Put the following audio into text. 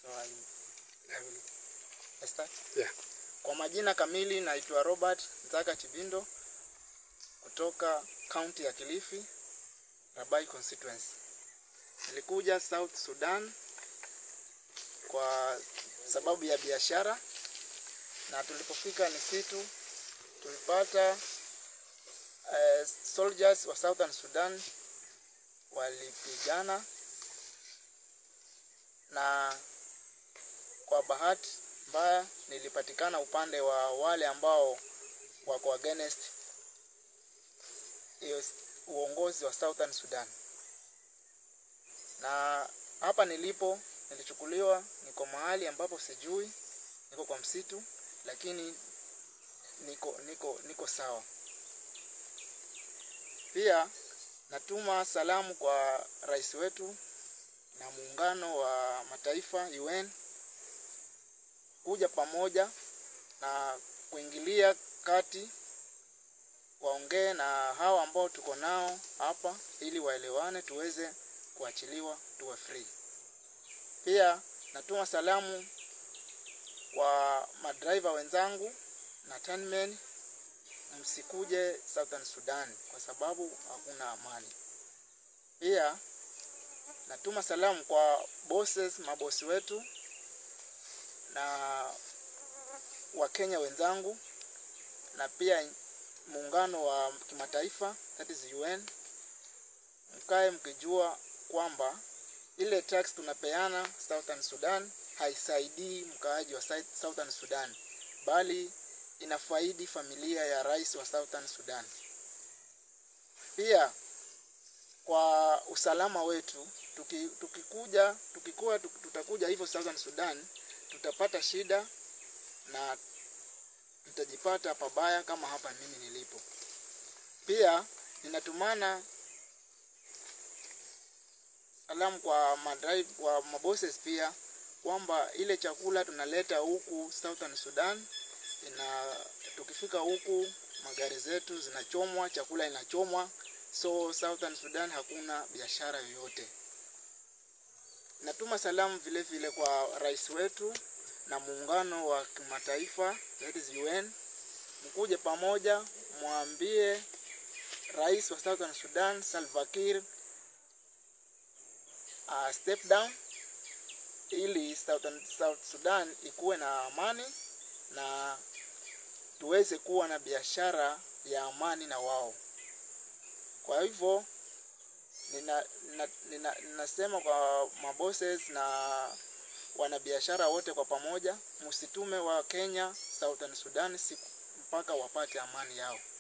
So I, I will I start. Yeah. Kwa majina kamili naitwa Robert Nzaka Chibindo kutoka kaunti ya Kilifi, Rabai constituency. Nilikuja South Sudan kwa sababu ya biashara, na tulipofika Nisitu tulipata uh, soldiers wa Southern Sudan walipigana na kwa bahati mbaya nilipatikana upande wa wale ambao wako against hiyo uongozi wa Southern Sudan. Na hapa nilipo nilichukuliwa, niko mahali ambapo sijui, niko kwa msitu, lakini niko niko niko sawa. Pia natuma salamu kwa rais wetu na muungano wa mataifa UN kuja pamoja na kuingilia kati waongee na hawa ambao tuko nao hapa ili waelewane tuweze kuachiliwa tuwe free. Pia natuma salamu kwa madriver wenzangu na turnmen, msikuje Southern Sudan kwa sababu hakuna amani. Pia natuma salamu kwa bosses, mabosi wetu na Wakenya wenzangu na pia muungano wa kimataifa that is UN, mkae mkijua kwamba ile tax tunapeana Southern Sudan haisaidii mkaaji wa Southern Sudan, bali inafaidi familia ya rais wa Southern Sudan. Pia kwa usalama wetu, tuki, tukikuja tukikuwa tutakuja hivyo Southern Sudan, tutapata shida na tutajipata pabaya kama hapa mimi nilipo. Pia ninatumana salamu kwa madrive, kwa mabosses pia kwamba ile chakula tunaleta huku Southern Sudan ina tukifika huku magari zetu zinachomwa, chakula inachomwa, so Southern Sudan hakuna biashara yoyote. Natuma salamu vile vile kwa rais wetu na muungano wa kimataifa that is UN, mkuje pamoja, mwambie rais wa Southern Sudan Salva Kiir uh, step down ili Southern, South Sudan ikuwe na amani na tuweze kuwa na biashara ya amani na wao. Kwa hivyo nina, nina, nina, ninasema kwa mabosses na wanabiashara wote kwa pamoja, msitume wa Kenya Southern Sudan siku mpaka wapate amani yao.